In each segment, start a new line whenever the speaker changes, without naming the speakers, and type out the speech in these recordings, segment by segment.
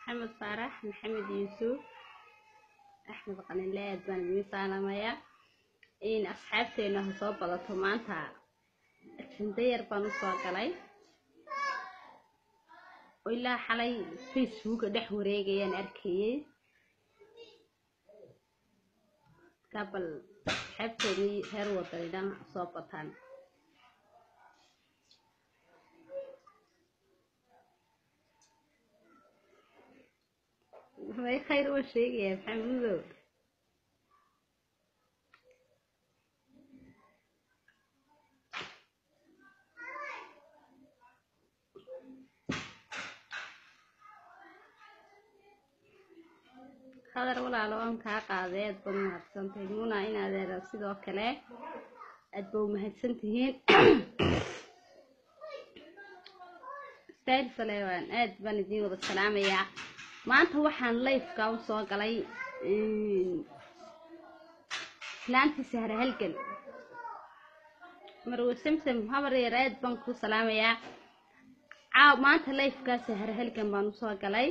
maxamed faarax maxamed yuusuf axmed qaninle aad baan idin salaamayaa in asxaabteena ha soo badato maanta ajenda yar baan usoo galay oo ilaa xalay facebooka dhex wareegayaan arkayay kabal asxaabteedii reer wadanidhan soo bataan may khayr oo sheegaya maxamudow hadar walaalo aan kaa qaaday aad baad mahadsantahay muna in adeera sidoo kale aad ba umahadsan tihiin style salewan aad baan idiin wada salaamayaa maanta waxaan lifeka u soo galay islaantii sahre halgan marwe samsam habar yar aad baan ku salaamayaa caaw maanta lifeka sahre halgan baan usoo galay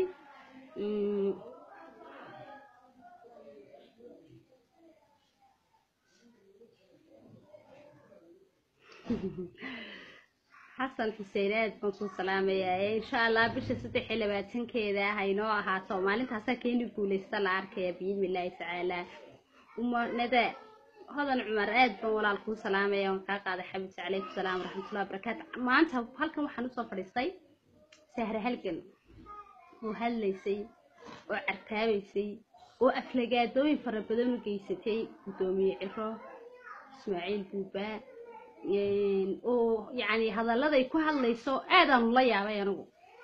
xasan xuseen aad baan ku salaamayaa insha allah bisha saddex iyo labaatankeeda ah aynoo ahaato maalintaasaa keeni guuleysta la arkaya biidni illaahi tacaala umanada hodan cumar aad baan walaal kuu salaamaya waan kaa qaaday xabibti calaykum salaam waraxmatullahi wabarakaatu maanta halkan waxaan usoo fadhiistay sahre halgan oo hadlaysay oo cartaabaysay oo aflagaadooyin fara badan u geysatay guddoomiye ciro ismaaciil buubaa oo yacni hadalladay ku hadlayso aadaanu la yaabay anigu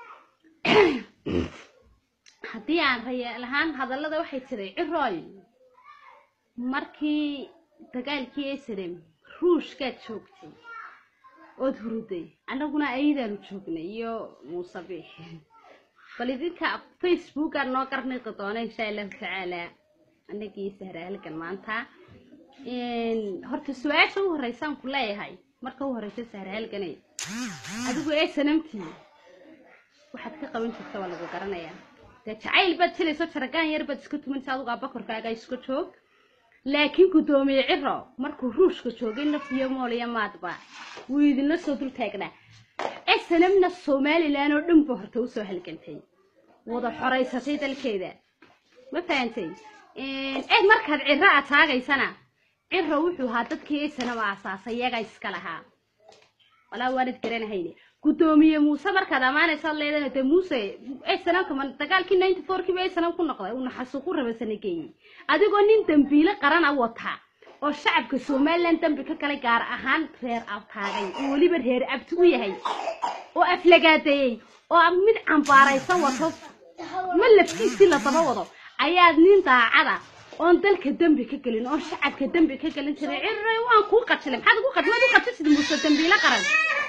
haddii aan rayaal ahaan hadallada waxay tiray cirooy markii dagaalkii esalem ruushkaad joogtay ood huruday annaguna ayadaanu joognay iyo muuse biix bal idinka facebookaan noo qarniqi doona insha allahu tacaala annagii sahra halgan maanta horta su-aasha u horeysaan ku leeyahay marka u horeysa sahra halganay adigu ee sanamtii waxaad ka qaban jirta waa lagu garanayaa dee jacayl baad jilayso jaragaan yar baad iska tumanaysa adigu abakorkaaga iska joog laakiin guddoomiye ciro markuu ruushka joogay naf iyo mool iyo maadba wuu idinla soo dul taagnaa ee sanamna somalilan oo dhan ba horta usoo halgantay wada xoraysatay dalkeeda ma fahantay eed markaad ciro aad taagaysana ciro wuxuu ahaa dadkii sanaba asaasay iyagaa iska lahaa walaa waanad garanahayne guddoomiye muuse markaad ammaanaysaad leedana dee muuse sanamka dagaalkii ninety four kiiba sanam ku noqday uu naxasuuqu raba sanageeyey adigoo nin dambiile qaran a wata oo shacabka somalilan dambi ka galay gaar ahaan reer abtaagay oo weliba reer abti u yahay oo aflagaadeeyey oo mid cambaaraysan wato ma laftiisii la daba wado ayaad nin daacada oon dalka dembi ka gelin oon shacabka dembi ka gelin jiray cirray waan kuu qajilay maxaad ugu qaj maad u qajisid muuse dambiile qaran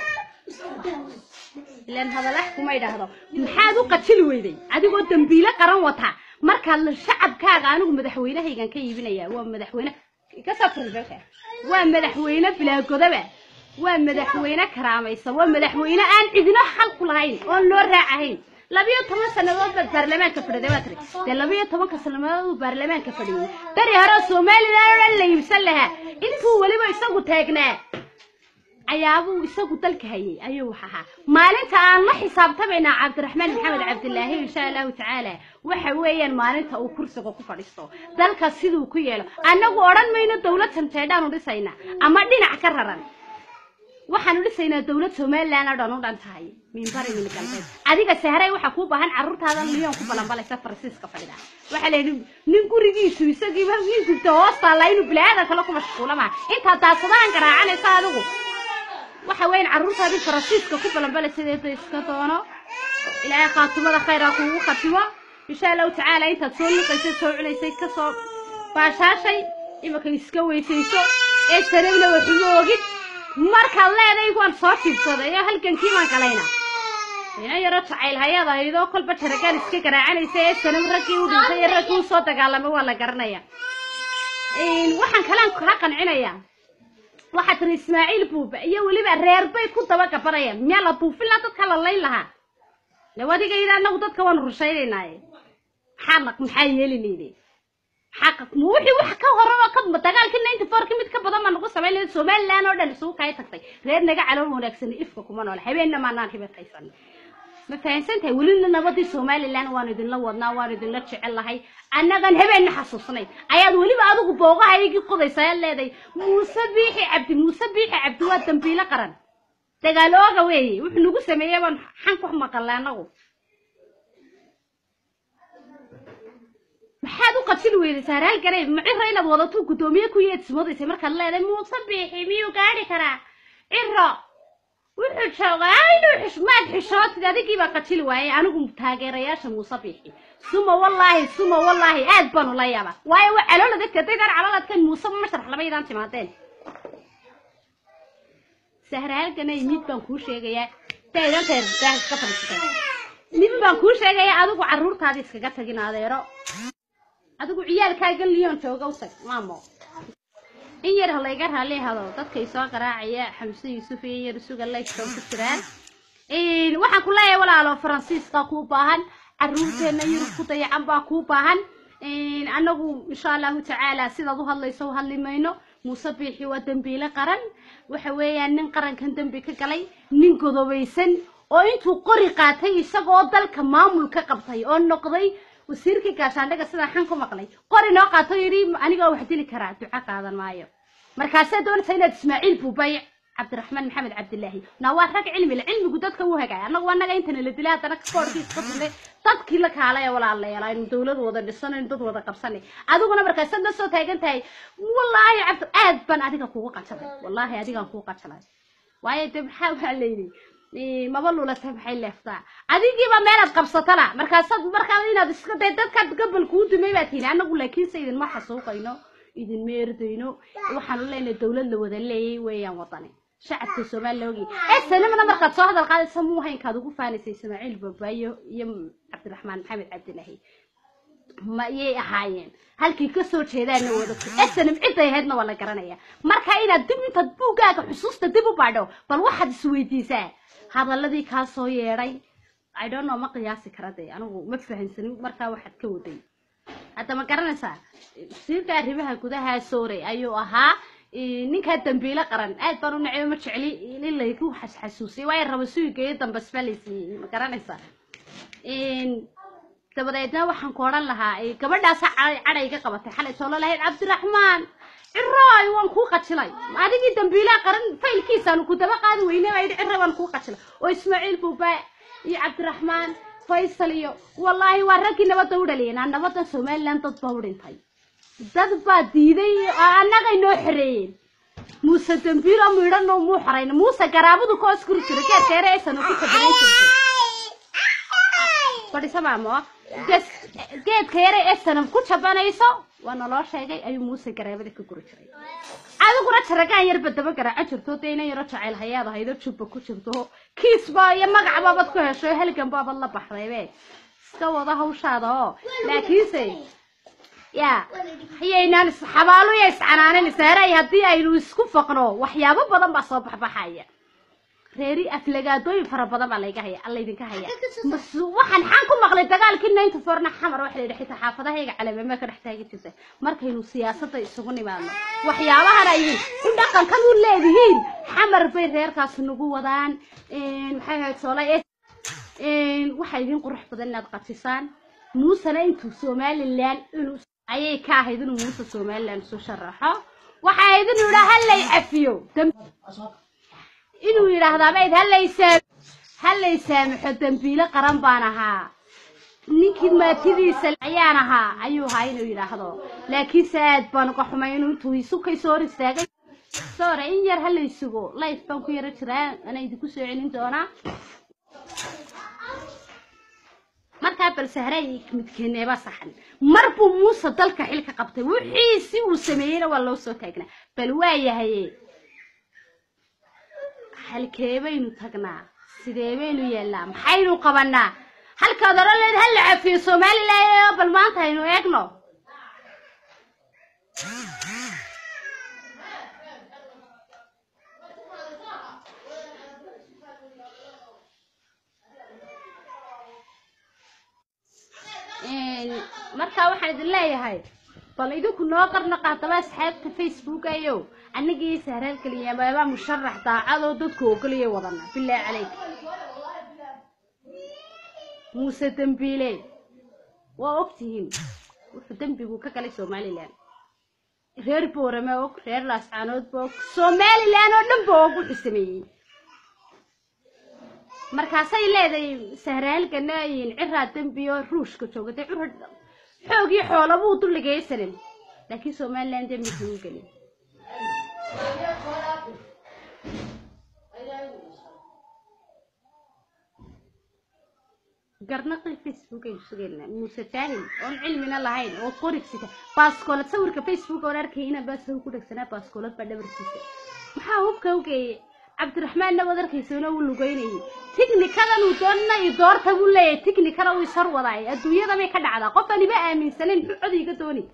ilaan hadalax kuma idhaahdo maxaad u qajili weyday adigoo dambiile qaran wata markaad shacabkaaga anigu madaxweynahaygan ka iibinayaa waa madaxweyne kasoo firilbeelka waa madaxweyne bilaagodaba waa madaxweyne karaamaysan waa madaxweyne aan cidino xal ku lahayn oon loo raacahayn labiyo toban sannadood baad baarlamaanka fadhiday waa tiri dee labiyo tobanka sannadood uu baarlamaanka fadhiyey beri hore somalilan oo dhan la iibsan lahaa intuu weliba isagu taagnaa ayaabuu isagu dalka hayay ayuu wax ahaa maalinta aan la xisaabtamaynaa cabdiraxmaan maxamed cabdilaahi insha allahu tacaala waxa weeyaan maalinta uu kursiga ku fadhiisto dalka siduu ku yeelo annagu odhan mayno dowlad tanteedhaanu dhisaynaa ama dhinac ka raran waxaanu dhisaynaa dowlad somalilan oo dhan u dhan tahay minbari min galbeed adiga sahray waxaa kuu baahan carruurtaada liyon ku balanbalaysa faransiiska fadhida waxaa la yidhi nin gurigiisu isagiiba ii gubta hoostaala inuu bilaadan kale ku mashquula maha intaa daasadahan garaacanaysa adigu waxa weyan carruurtaadii faransiiska ku balanbalaysadeeda iska doono ilaahay khaatumada khayraa kuugu khatimo insha allahu tacaala intaad soo liqaysay soo cunaysay kasoo baashaashay imika iska weysayso ee sanabna waxuma ogid markaad leeday waan soo jibsaday oo halgankii baan galayna ina yaro jacayl hayadaydoo kolba jaragaan iska garaacanaysa ee sanab raggii u dhintay ee raggii usoo dagaalamay waa la garanaya waxaan kalaan kaa qancinayaa waxaa tiri ismaaciil buuba iyo weliba reer bay ku daba gabanayaan miyaa la buufin lahaa dadka la layn lahaa lawadiga yidhi annagu dadka waanu rushaynaynaaye xanaq maxaa yeeli leydee xaqa ma wixii wax ka horaba ka dagaalkii ninety four ka mid ka badan baa nagu samayn lahayd somaliland oo dhan isugu kaya tagtay reer naga calool wanaagsan ifka kuma noole habeenna maanaan hibataysan ma fahansan tahay welina nabadii somaliland waanu idinla wadnaa waanu idinla jecel lahay annagan habeenna xasuusnayn ayaad weliba adigu boogahaygii qodaysaa aad leeday muuse biixi cabdi muuse biixi cabdi waa dambiilo qaran dagaalooga weeye wuxuu nagu sameeyey baan xan ku maqalnay annagu maxaad u qabsin weyday saaraal garey macira inaad wadato guddoomiye ku yeedsimodaysay markaad leedahay muuse biixi miyuu gaadhi karaa ciro wuxuu joogaa inuu xish maad xishootid adigii baa qajili waayey anigu taageerayaasha muuse biixi suma wallaahi suma wallaahi aad baanu la yaaba waayo waa calool adag hadaydaan calool adkayn muuse masharax lamaydaan timaadeen sahraalganay mid baan kuu sheegayaa daydan reer daah iska fadhiisatay mid baan kuu sheegayaa adigu carruurtaada iskaga tagin adeero adigu ciyaalkaaga liyoon jooga u tag maamo in yar halayga raali hado dadkay soo qaraacaya xamse yuusuf iyo in yar isuga laysoo ku jiraan waxaan ku leeyahay walaalo faransiiska kuu baahan carruurteena yurub ku dayacan baa kuu baahan annagu insha allahu tacaala sidaad u hadlayso u hadli mayno muuse biixi waa dembiile qaran waxa weeyaan nin qarankan dembi ka galay nin godobaysan oo intuu qori qaatay isagoo dalka maamul ka qabtay oo noqday wasiirkii gaashaandhaga sidaan xan ku maqlay qori noo qaato yidhi anigaa wax dili karaa duco qaadan maayo markaasee doonaysa inaad ismaaciil buubay cabdiraxmaan maxamed cabdilaahi naa waa rag cilmi le cilmigu dadka u hagaaya annagu annaga intana la dilay haddana koorkii iska tunay dadkii la kaalay ee walaalayaal aynu dawlad wada dhisanayno dad wada qabsanay adiguna markaasaad la soo taagan tahay wallaahi cabdi aad baan adiga kugu qajalay wallaahi adigaan kugu qajalay waayo de maxaa waa layidhi maba lulata maxay leeftaa adigiiba meelaad qabsatana markaasaad markaa inaad iska day dadkaad gabal kuu dumay baad tihi annagu laakiinse idinma xasuuqayno idinma erdayno waxaanu leenahay dawlad la wada leeyay weeyaan wadani shacabka soomaaliya ogi ee sanamana markaad soo hadal qaadaysa muu haynkaad ugu faanaysay ismaaciil babaayo iyo cabdiraxmaan maxamed cabdilaahi ma yay ahaayeen halkii kasoo jeedaana wadagto esanam ciday ahaydna waa la garanaya marka inaad dib intaad buuggaaga xusuusta dib u baadho bal waxaad isweydiisaa hadaladii kaa soo yeedhay i don't know ma qiyaasi kara de anigu ma fahansanin markaa waxaad ka waday hadda ma garanaysaa wasiirka arrimaha gudaha soore ayuu ahaa ninkaa dambiilo qaran aad baan u nacay ma jecli in laygu xasuusiyay waayo raba suugeeyo dambasba laysiiyey ma garanaysaa dabadeedna waxaan ku odhan lahaa gabadhaasa cadhayga qabatay xalay soo lalahayd cabdiraxmaan cirooy waan kuu qajilay adigii dambiilaha qaran faylkiisaanu ku daba qaadi weyne baa yidhi ciro waan kuu qajilay oo ismaaciil buubaa iyo cabdiraxmaan faysal iyo wallaahi waa raggii nabadda u dhaliyeen aan nabadda somaliland dad baa u dhintay dad baa diiday oo annagay noo xoreeyeen muuse dambiilo midhanoo muu xorayna muuse garaabadu ka oskuri jira geedka yare aysan ku kabanan jirtay fadhisa maamo geedka yare ee sanam ku jabanayso waa naloo sheegay ayuu muuse garaabada ka guri jiray adiguna jaragaan yarba daba garaaco jirto dee inan yaro jacayl hayaad ahaydo jubba ku jirto kiisba iyo magac baabad ku hesho halgan baabad la baxdaybe iska wada hawshaada oo laakiinse ya hayaynaan isxabaalo ya iscanaanan isaaray haddii aynu isku faqno waxyaabo badan baa soo baxbaxaya reeri aflagaadooyin fara badan baa layga haya laydinka haya waxaan xaan ku maqlay dagaalkii ninety fourna xamar waxa la yidhi xitaa xaafadahayga calameema ka dhex taagi jirta markaynu siyaasadda isugu nimaadno waxyaabahan ay u dhaqankan u leedihiin xamar bay reerkaas nagu wadaan maxay ahayd soolay waxaa idin qurux badan inaad qatisaan muusena intuu somaliland inuu ayay ka ahayd inuu muuse somaliland isu sharaxo waxaa ahayd inuu yidhaa hallay cafiyo inuu yidhaahdaa mayd hallaysaa hallay saamaxo dambiilo qaran baan ahaa ninkii maatidiisa ayaan ahaa ayuu ahaa inuu yidhaahdo laakiinse aad baan uga xumay inuu intuu isukay soo hor istaagay soore in yar hallay sugo life baan ku yaro jiraa ana idinku soo celin doonaa markaa bal sahray midkeeneeba saxan mar buu muuse dalka xilka qabtay wixiisi uu sameeyeyna waa loo soo taagnaa bal waa yahaye halkee baynu tagnaa sidee baynu yeelnaa maxaynu qabanaa halkaad oran leed hal la cafiyo somaliland bal maanta aynu eegno markaa waxaan idin leeyahay bal idinku noo qarna qaataba asxaabta facebook ayow annagii sahraal keliya maabaa musharax daacadoo dadku ogolaya wadana bilaahi caleyk muuse dembiile waa ogtihiin wuxuu dembigu ka galay somalilan reer boorame og reer laascaanoodba og somalilan oo dhan ba og wuxuu sameeyey markaasay leedahay sahraalkana ciraa dembi oo ruushka joogatay cura xoogii xoolabuu dulligaysanin laakiin somalilan dembi kama gelin garnaqii facebook aynu sugaynaa muuse jaahil oon cilmina lahayn oo qorigsita baaskoolad sawirka facebook oon arkayna baasaw ku dhegsanaa baaskoolad baa dhabarkiisa maxaa hubka ugeeyey cabdiraxmaanna waad arkaysoona uu lugeynayay tighnikadan uu doonana iyo doorta buu leeyahay tignikada uu ishor wadaay adduunyada bay ka dhacdaa qof aan iba aaminsanayn muxuu cod iga dooni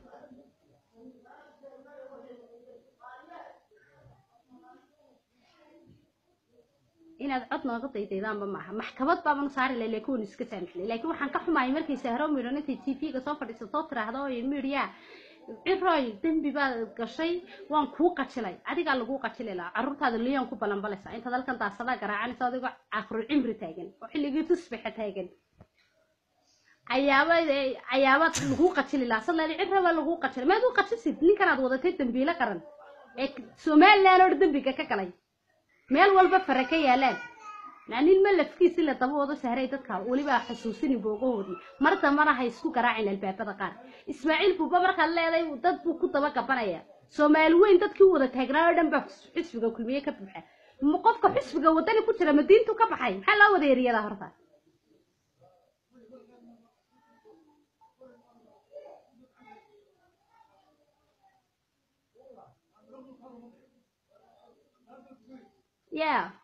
inaad cod nooga daydaydaanba maaha maxkamad baabanu saari lahay laakiin wanu iska saamixnay laakiin waxaan ka xumaayay markay sahro midhan intay t v-ga soo fadhiisatoo tiraahdo oy midiya ciroy dembi baad gashay waan kuu qajilay adigaa laguu qajili lahaa carruurtaada liyan ku balanbalaysa intaad halkan daasadaa garaacanaysa adigoo caqru cimri taagan oo xilligii tusbixa taagan ayaaba ayaabaad laguu qajili lahaa sadlaali cira baa laguu qajilay maad u qajisid ninkanaad wadatay dembiilo qaran ee somalilan oo dembiga ka galay meel walba fare ka yaalaan nin ma lafkiisi la daba wado sahray dadka weliba xusuusini boogahoodii mar dambana ha isku garaacin albaabada qaar ismaaciil buuba markaad leeday dad buu ku daba gabanaya soomaali weyn dadkii u wada taagnaa oo dhan baa xisbiga kulmiye ka buuxa ma qofka xisbiga wadani ku jira madiintu ka baxay maxaa loo wada eriyada horta yeah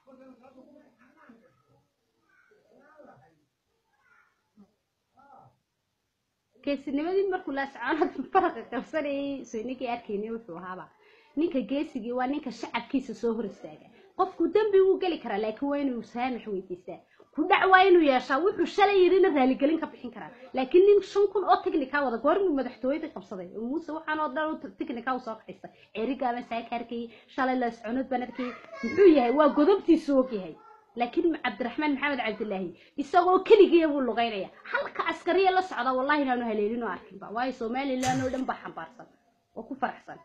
geesinimadii markuu laascaanood faraqa qabsanayay so ninkii arkaynay wuxuu ahaaba ninka geesigii waa ninka shacabkiisa soo hor istaaga qofku dembi wuu geli karaa laakiin waa inuu saamax weydiistaa ku dhac waa inuu yeeshaa wuxuu shalay yidhina raaligelin ka bixin karaa laakiin nin shan kun oo technica wada goormuu madaxtooyada qabsaday oo muuse waxaan oo dhan technica u soo kaxaysta ceerigaaban saaka arkayay shalay laascaanood baan arkayay muxuu yahay waa godobtiisu og yahay laakiin cabdiraxmaan maxamed cabdilaahi isagoo keligiya buu lugaynaya halka askariya la socda wallahi inaanu haleelin oo arkinba waayo somalilan oo dhan baa xambaarsan oo ku faraxsan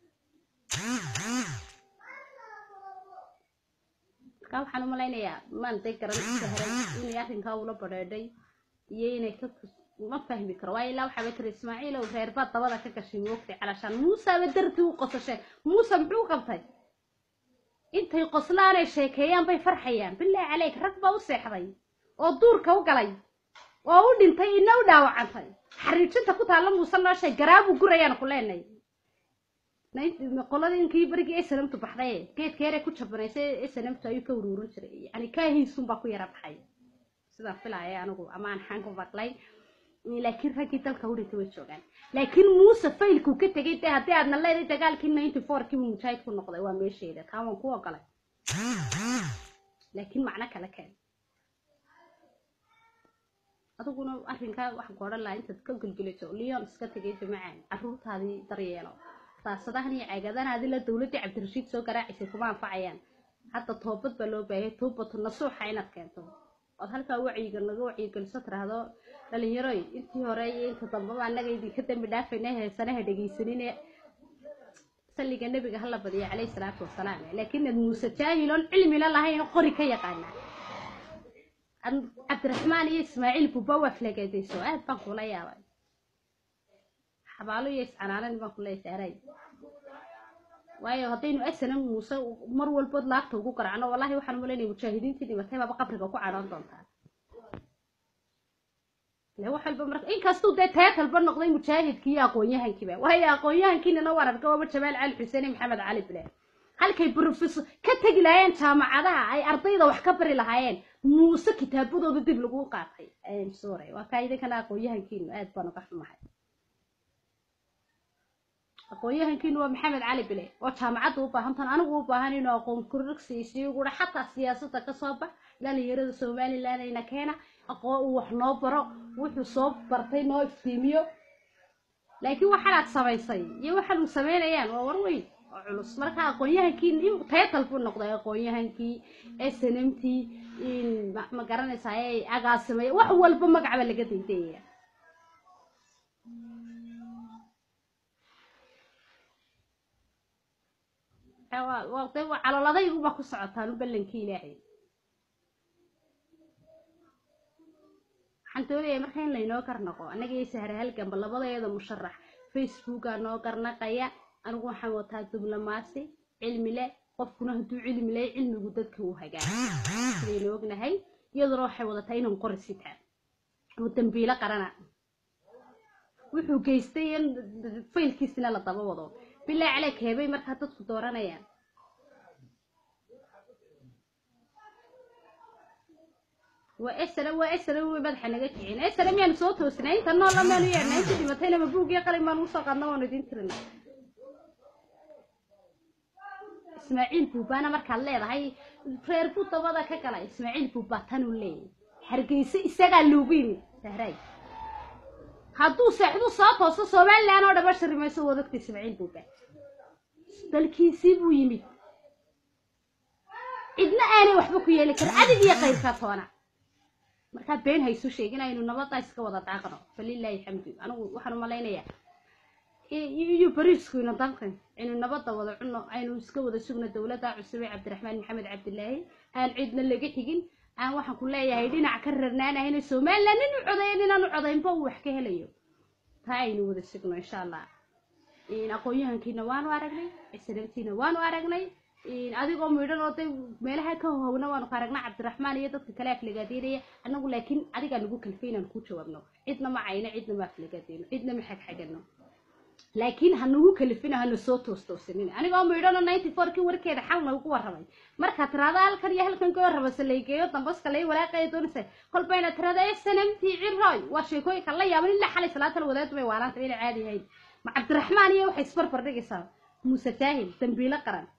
markaa waxaan u malaynayaa maantay garan sahray inay arrinkaa ula badheedhay iyo inay ka ma fahmi karo waayo ilaa waxaaba tiri ismaaciilow reerbaa dabada ka gashay moogtay calashaan muusaaba dartii u qosasheen muuse muxuu qabtay intay qoslaanay sheekeeyaan bay farxayaan bilaahi caleyk rag baa u seexday oo duurka u galay oo u dhintay ina u dhaawacantay xariijinta ku taalla muuse noo sheeg garaabuu gurayaan ku leenay qoladiinkii barigii snmtu baxday geedkeere ku jabanaysay snmtu ayuu ka uruurin jiray yani kaahiisunbaa ku yara baxay sidaan filaaya anigu ama aan xaan ku maqlay laakiin raggii dalka u dhintay way joogaan laakiin muuse faylkuu ka tegay de haddii aadna leeday dagaalkii ninety four kii mujaahid ku noqday waa meesheeda taa waan ku ogolay laakiin macno kale keen adiguna arrinkaa wax goodhan lahaa intaad ka gelgelato leon iska tegay jamacaan carruurtaadii daryeelo daasadahan iyo caagadahan la dowladdii cabdirashiid soo garaacisay kuma anfacayaan hadda toobad baa loo baahaya toobatu nasuuxa inaad keento ood halkaa wacyiga naga wacyigeliso tiraahdo dhalinyaroy intii hore iyo inta dambaba annaga idinka dambi dhaafayna heesanaha dhegaysanine salliga nebiga hala badiyo calayhi salaatu wasalaam laakiin ad muuse jaahiloon cilmila lahayn qori ka yaqaana cabdiraxmaan iyo ismaaciil buba waa flagaadayso aad baan kula yaabay xabaalo iyo iscanaanan baan kula saaray waayo haddaynu asanan muuse mar walbood laabta ugu garacno wallahi waxaan umalaynaya mujaahidiintii dhimatay baaba qabriga ku cadhoon doontaa le wax walba marka inkastuu dee teetalba noqday mujaahidkii iyo aqoon-yahankiiba waayo aqoon-yahankiinana waan arka waaba jamaal cali xuseen iyo maxamed cali bile halkay brofesor ka tegi lahaayeen jaamacadaha ay ardayda wax ka bari lahaayeen muuse kitaabadooda dib lagu qaatay sorry waa kaa idinkana aqoon-yahankiinu aad baan uga xumahay aqoon-yahankiinu waa maxamed cali bile oo jaamacadda u baahantan anigu u baahan inuu aqoon kororsiisiyo gura xataa siyaasadda kasoo bax dhalinyarada somaliland ayna keena aqoon uu wax noo baro wuxuu soo bartay noo iftiimiyo laakiin waxaanaad samaysay iyo waxaan uu samaynayaan waa war weyn oo culus marka aqoon-yahankii taytal buu noqday aqoon-yahankii snmtii ma garanaysaa ee agaasimay wax walba magacba laga daydayaya de caloladayguba ku socotaan u ballankii ilaahay waxaan doonaya marka in laynoo garnaqo annaga iyo sahre halganba labadeeda musharax facebooka noo garnaqaya anigu waxaan wataa diblomaasi cilmi leh qofkuna hadduu cilmi leh cilmigu dadka uu hagaa sidaynu ognahay iyaduna waxay wadataa inaan qori sitaan oo dambiilo qarana wuxuu geystay in faylkiisina la daba wado bilaa caleeg heebay markaa dadku dooranayaan waa esra waa esra way madaxa naga kicin esra miyaanu soo toosnay inta noola maanu yeernay inta dhimatayna ma buugii qalin baanu usoo qaadna waanu idin tirina ismaaciil buubaana markaad leedahay reer buu dabada ka gala ismaaciil buubaa tanuu leeyahy hargeysa isagaa loogu yimid sahraay hadduu seexdu soo tooso somalilan oo dhama sharimayso waad ogta ismaaciil buuba dalkiisii buu yimid cidna aanay waxba ku yeeli karin adig iyo qayrka toona markaa been haysu sheegin aynu nabadda iska wada daaqno falilaahi xamdu anigu waxaan umalaynayaa iyo bariisku ina danqin aynu nabadda wada cunno aynu iska wada sugno dowladda cusub ee cabdiraxmaan maxamed cabdilaahi aan cidna laga xigin aan waxaan ku leeyahay dhinac ka rarnaanahayna somaliland nin u codayo ninaan u codaynba uu wax ka helayo taa aynu wada sugno insha allah aqoon-yahankiina waanu aragnay isnabtiina waanu aragnay adigoo midhan oo day meelaha ka howna waanu ka aragnaa cabdiraxmaan iyo dadka kale aflagaadeynaya annagu laakiin adigaa nagu kalfay inaan ku jawaabno cidna ma cayno cidna ma aflagaadeyno cidna ma xagxagano laakiin ha nagu kalifino hana soo toostoosanin anigoo midhano ninety four kii warkeeda xal nagu warramay markaa tiraada halkan iyo halkan koo rabasa laygeeyo dambaska lay walaaqaya doonaysa kolba inaad tirada ee sanamtii ciroy waa sheekooyinka la yaaban ilaa xalay salaatal wadaad bay waalaanta inay caadi ahayn ma cabdiraxmaan iyo waxay isbarbar dhigaysaa muuse jaahil dambiilo qaran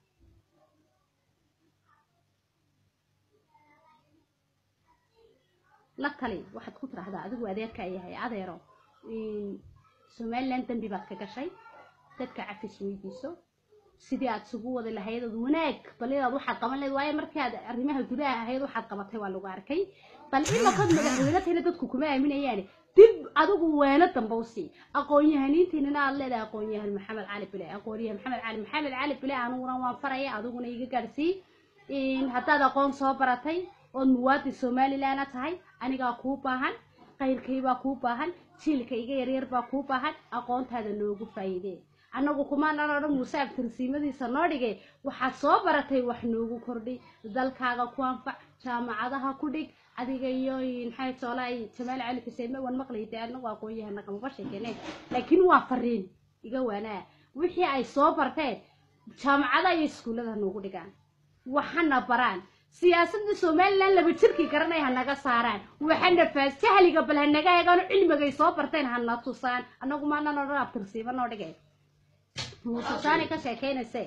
la tali waxaad ku tiraahdaa adigu adeerka yahay adeero somaliland dambi baad ka gashay dadka cafis weydiiso sidii aad isugu wadi lahayd ood wanaag bal inaad waxaad qaban lahayd waayo markii aad arrimaha gudaha ahayd waxaad qabatay waa lagu arkay bal imakad madaxweyne tayna dadku kuma aaminayaane dib adigu weeno damba u sii aqoon-yahaniintiinana aad leedahay aqoon-yahan maxamed cali bile aqoon-yahan maxamed cali maxamed cali bile aniguna waan faraya adiguna iga gaadhsii haddaad aqoon soo baratay ood muwaadin somalilandna tahay anigaa kuu baahan qayrkaybaa kuu baahan jiilka iga yaryar baa kuu baahan aqoontaada noogu faa'iidee annagu kumaanaan odhan muuse abtirsiimadiisa noo dhigay waxaad soo baratay wax noogu kordhi dalkaaga ku anfac jaamacadaha ku dhig adiga iyo maxay toolaa jamaal cali xuseen ma wan maqlayde anagu aqoon-yahana kamaba sheekene laakiin waa fariin iga waanaa wixii ay soo barteen jaamacadaha iyo iskuullada noogu dhigaan waxana baraan siyaasadda somaliland laba jirkii garanay hanaga saaraan waxana faas jahliga bal hanaga eegaano cilmigay soo barteen hana tusaan annagu maanan odhan abtirsiiba noo dhigay muususaani ka sheekeynayse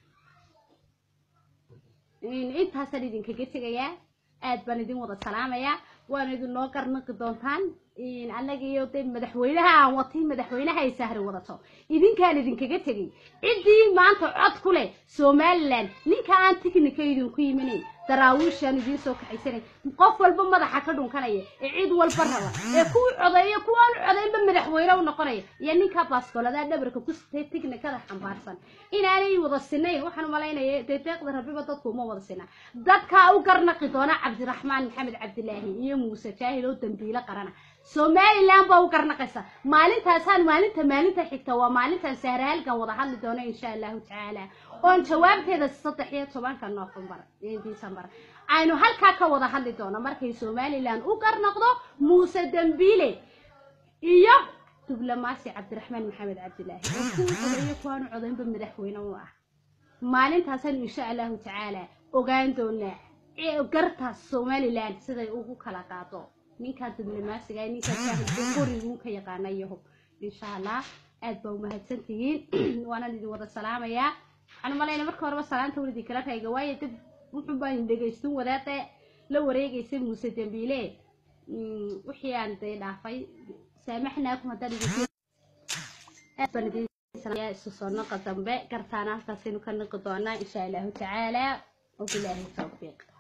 intaasaan idinkaga tegayaa aad baan idin wada salaamayaa waana idin noo garnaqi doontaan annaga iyo de madaxweynaha aan watay madaxweynaha ay sahri wadato idinkaan idinkaga tegay ciddii maanta cod ku leh somaliland ninka aan tiknika idinku yimanayn daraawiishaan idiin soo kaxaysanay qof walba madaxa ka dhunkanaya ee cid walba raba ee kuwii codeeya kuwaan codeynba madaxweyne u noqonaya iyo ninka baaskoladaa dhabarka ku sitay tiknikada xambaarsan inaanay wada sinayn waxaan umalaynaya dee deeqda rabiba dadku uma wada sinaa dadkaa u garnaqi doona cabdiraxmaan maxamed cabdilaahi iyo muuse jaahil oo dambiilo qarana somaliland baa u garnaqaysa maalintaasaan maalinta maalinta xigta waa maalintaan sahraalkan wada hadli doono insha allahu tacaala oon jawaabteeda saddex iyo tobanka noofembar disembar aynu halkaa ka wada hadli doono markay somaliland u garnaqdo muuse dambiile iyo diblomaasi cabdiraxmaan maxamed cabdilaahi oo kuwii codeeyo kuwaanu codaynba madaxweyne u ah maalintaasaynu insha allahu tacaala ogaan doonaa gartaas somaliland siday ugu kala qaado ninkaa diblomaasiga ninkaa jaahilka qorigun ka yaqaana yahob insha allah aad baa umahadsan tihiin waanaan idin wada salaamayaa waxaan umalayna marka horeba salaanta wal idinkala rayga waayo dad wuxuu baan dhegaysan wadaada la wareegaysay muuse dambiile Mm, wixii aan dee dhaafay saamaxnaakum haddaan idinku aad baan idin salaamayaa isu soo noqa dambe gartaana halkaasaynu ka noqi doonaa insha allahu tacaala wabilaahi tawfiiq